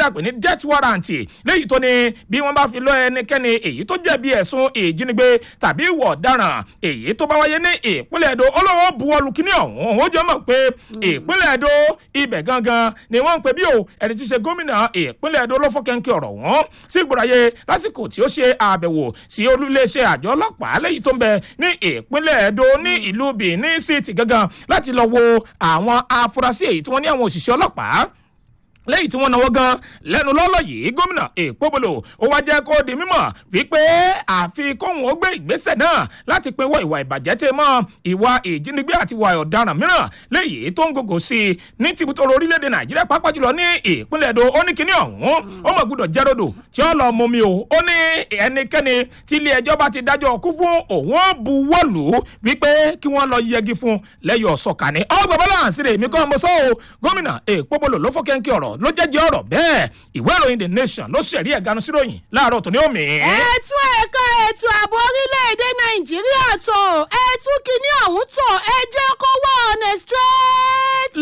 a pè ní death warrant léyìí tó ní bí wọ́n bá fi lọ ẹnikẹ́ni èyí tó jẹ̀bi ẹ̀sùn ìjínigbé tàbí ìwọ̀ ọ̀daràn èyí tó bá wáyé ní ìpínlẹ̀ èdò olówó buwọ́lu kíní ọ̀hún ó jẹ́ mọ̀ pé ìpínlẹ̀ èdò ibẹ̀ gangan ni wọ́n ń pè bí o ẹni tí í ṣe gómìnà ìpínlẹ̀ èdò ló fọ́kẹ́ńkẹ́ ọ̀rọ̀ wọn sí ìgbòràyè lásìkò tí ó ṣe àbẹ̀wò sí olúléeṣẹ́ àjọ ọlọ́pàá lẹ́yìn tó ń bẹ ní ìpínlẹ̀ èdò ní ìlú benin city gangan láti lọ wo àwọn afurasí èyí tí wọ́n ní àwọn òṣìṣẹ́ ọlọ́pàá lẹ́yìn tí wọ́n náwó gan lẹ́nu lọ́lọ́ yìí gómìnà èpòbolo ó wá jẹ́ kó di mímọ̀ wípé àfi kóhun ó gbé ìgbésẹ̀ náà láti pinwọ́ ìwà ìbàjẹ́ tẹ mọ́ ìwà ìjínigbé àti ìwà ọ̀daràn mìíràn lẹ́yìn tó ń gògò sí i ní tìbútò orílẹ̀-èdè nàìjíríà pàápàá jùlọ ní ìpínlẹ̀ èdò ó ní kíní ọ̀hún ó mọ̀ gbọ́dọ̀ jẹ́ rodò tí ó lọ mumi o ó ní ẹnikẹ́ni tí ilé ẹjọ́ bá ti dájọ́ kú fún òun ó buwọ́lù wípé kí wọ́n lọ yẹgi fún lẹ́yọ̀ sọ̀kàní ọgbà bọ́lá àǹsírè mi kọ́ mo sọ o gómìnà èpòbolo ló fọ́kẹ́ńkẹ́ ọ̀rọ̀ ló jẹ́jẹ́ ọ̀rọ̀ bẹ́ẹ̀ ìwé ìròyìn the nation ló ṣẹ̀rí ẹ̀ganu síròyìn láàárọ̀ tó ní òmì. ètò ẹ̀ka ètò ààbò orílẹ̀-èdè nàìjíríà tó ètò kìíní ọ̀hún tó ẹ jẹ́ kó wà on a straight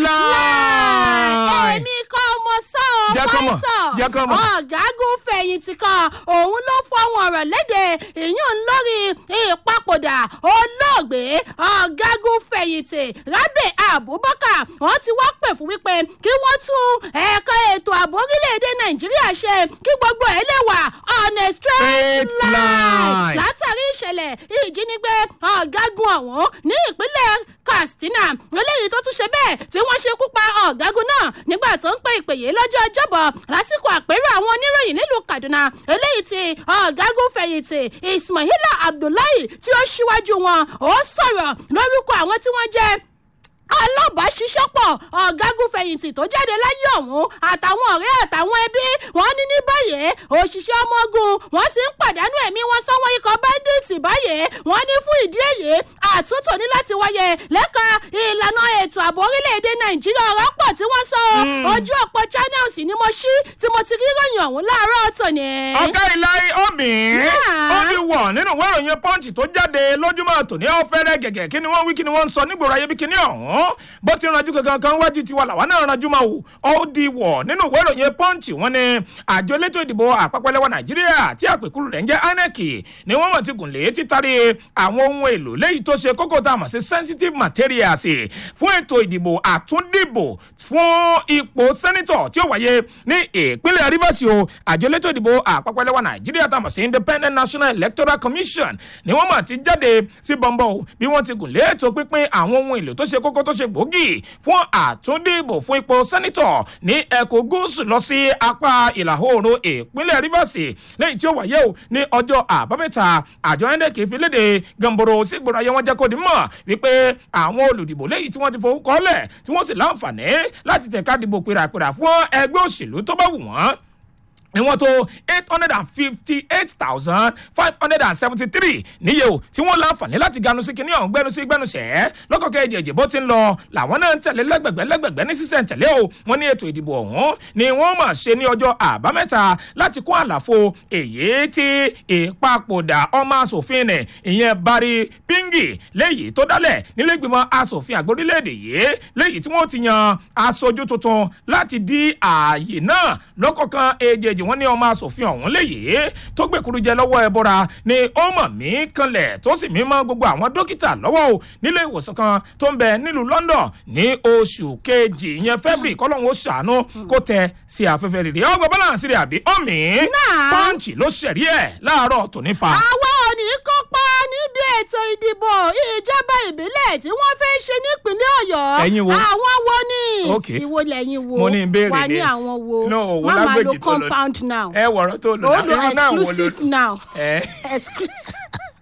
Line. èmi kọ́ mo sọ ọ́ Jẹ́ kó mọ̀, jẹ́ kó mọ̀. ọ̀gágun fẹ̀yìntì kan òun ló fọwọ́n ọ̀rọ̀ léde ìyún lórí ìpapòdà olóògbé ọ̀gágun fẹ̀yìntì rábẹ̀ abubakar wọ́n ti wá pè fún wípé kí wọ́n tún ẹ̀ka ètò ààbò orílẹ̀-èdè nàìjíríà ṣe kí gbogbo ẹ̀ lè wà on a straight Straight line. line látàrí ìṣẹ̀lẹ̀ ìjínigbé ọ̀gágun ọ̀hún ní ìpínlẹ̀ katsina eléyìí tó tún ṣe bẹ́ẹ̀ tí wọ́n ṣekú pa ọ̀gágun náà nígbà tó ń pè ìpè yìí lọ́jọ́ ọjọ́bọ̀ lásìkò àpérò àwọn oníròyìn nílùú kaduna eléyìí tí ọ̀gágun fẹ̀yìntì ismaila abdullahi tí ó ṣíwájú wọn ó sọ̀rọ̀ lórúkọ àwọn tí wọ́n jẹ́ alábàáṣiṣẹ́pọ̀ ọ̀gágun fẹ̀yìntì tó jáde láyé ọ̀hún àtàwọn ọ̀rẹ́ àtàwọn ẹbí wọn ní ní báyìí òṣìṣẹ́ ọmọ ogun wọn ti ń pàdánù ẹ̀mí wọn sáwọn ikọ̀ bẹ́ńdíìtì báyìí wọn ní fún ìdí èyí àtúntò ní láti wáyé lẹ́ka ìlànà ètò ààbò orílẹ̀-èdè nàìjíríà ọ̀rọ̀ pọ̀ tí wọ́n sọ ojú ọ̀pọ̀ channels ni mo ṣí tí mo ti rí ròyìn ọ̀hún láàárọ̀ tòní. ọ̀gá ìlàyé omi Yeah. ó ti wọ̀ nínú ìwé ìròyìn punch tó jáde lójúmọ́ tòní ọ̀fẹ́rẹ́ gẹ̀gẹ̀ kí ni wọ́n wí kí ni wọ́n ń sọ nígboro ayé bí kíní ọ̀hún bó ti ranjú kankan kan wájú tiwa làwa náà ranjú máa wò ó di wọ̀ nínú ìwé ìròyìn punch wọn ni àjọ elétò ìdìbò àpapọ̀ lẹ́wọ̀ nàìjíríà tí àpèkúrú rẹ̀ ń jẹ́ inec ni wọ́n mọ̀ ti gùn lé títàrí àwọn ohun èlò léyìí tó ṣe kókó tá a mọ̀ sí sensitive materials fún ètò ìdìbò àtúndìbò fún ipò sẹ́nitọ̀ tí ó wáyé ní ìpínlẹ̀ rivers o àjọ elétò ìdìbò àpapọ̀ lẹ́wọ̀ nàìjíríà tá a mọ̀ sí independent national electoral commission ni wọ́n mọ̀ ti jáde sí bọ́ńbọ́ o bí wọ́n ti gùn lé ètò pínpín àwọn ohun èlò tó ṣe kókó tó ṣe gbòógì fún àtúndìbò fún ipò sẹ́nitọ̀ ní ẹkùn gúúsù lọ sí apá ìlà oòrùn ìpínlẹ̀ rivers lẹ́yìn tí ó wáyé o ní ọjọ́ àbámẹ́ta àjọ inec fi léde gànbòrò sí gbòòrò ayé wọn jẹ́ kó di mọ̀ wípé àwọn olùdìbò lẹ́yìn tí wọ́n ti fowó kọ́lẹ̀ tí wọ́n sì láǹfààní láti tẹ̀ka dìbò pèràpèrà fún ẹgbẹ́ òṣèlú tó bá wù wọ́n ni wọ́n tó eight hundred and fifty eight thousand five hundred and seventy three níye o tí wọ́n láǹfààní láti ganu sí kinní ọ̀hún gbẹnu sí gbẹnu sẹ́ lọ́kọ̀kẹ́ èjèèjì bó ti ń lọ làwọn náà ń tẹ̀lé lẹ́gbẹ̀gbẹ́ lẹ́gbẹ̀gbẹ́ ní sísẹ̀ tẹ̀lé o wọ́n ní ètò ìdìbò ọ̀hún ni wọ́n mà ṣe ní ọjọ́ àbámẹ́ta láti kún àlàfo èyí tí ìpapòdà ọmọ asòfin nì ìyẹn bari pingi léyìí tó dálẹ̀ nílẹ̀gbìmọ̀ asòfin àgbórílẹ̀-èdè yìí léyìí tí wọ́n ti yan aṣojú tuntun láti di ààyè náà lọ́kọ̀ọ̀kan èjèèjì wọ́n ní ọmọ asòfin ọ̀hún léyìí tó gbèkúrú jẹ lọ́wọ́ ẹbọra ni ó mọ̀ mí kanlẹ̀ tó sì mí mọ́ gbogbo àwọn dókítà lọ́wọ́ o nílé ìwòsàn kan tó ń bẹ nílùú london ní oṣù kejì ìyẹn february kọ́lọ́hún ó ṣàánú kó tẹ sí afẹ́fẹ́ rere ọgbà balance rẹ̀ àbí ọ̀mí Náà. pọ́ǹchì ló ṣẹ̀rí ẹ̀ láàárọ̀ tòní fa. àwa ò ní kópa níbi ètò ìdìbò ìjọba ìbílẹ̀ tí wọ́n fẹ́ ṣe nípínlẹ̀ ọ̀yọ́. Ẹ̀yin wo? àwọn wo ni. Ok. ìwo lẹ́yìn wo. Mo ní ìbéèrè wà ní ni. àwọn wo. No, wo Má máa lágbèjì lo tó lọ. compound now. ẹ wọ̀rọ̀ tó lò ó náà lo irú náà wo ló exclusive now. ẹ exclusive.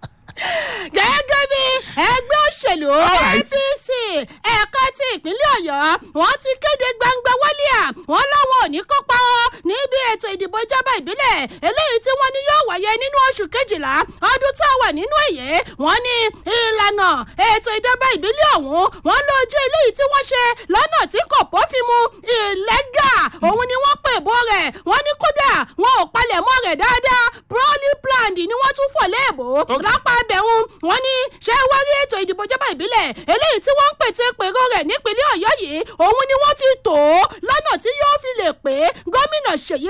gẹ́gẹ́ bí ẹgbẹ́ òṣèlú Alright. apc ẹ̀ka ti ìpínlẹ̀ ọ̀yọ́ wọ́n ti kéde gbangba wálíà wọ́n láwọn ò ní kópa ọ́ níbi ètò ìdìbò ìjọba ìbílẹ̀ eléyìí tí wọ́n ní yóò wáyé nínú oṣù kejìlá ọdún tá a wà nínú èyí wọ́n ní ìlànà ètò ìjọba ìbílẹ̀ ọ̀hún wọ́n lójú eléyìí tí wọ́n ṣe lọ́nà tí kò bófin mu ìlẹ́gà òun ni wọ́n pè bó rẹ̀ wọ́n ní kódà wọn ò palẹ̀ mọ́ rẹ̀ dáadáa broly planned ni wọ́n tún fò léèbó Okay. lápá abẹ́hùn wọ́n ní ṣé wọ́n rí ètò ìdìbò ìjọba ìbílẹ̀ eléyìí tí wọ́n ń pète pèrò rẹ̀ nípínlẹ̀ ọ̀yọ́ yìí òun ni wọ́n ti tò ó lọ́nà tí yóò fi lè pé gómìnà ṣèyí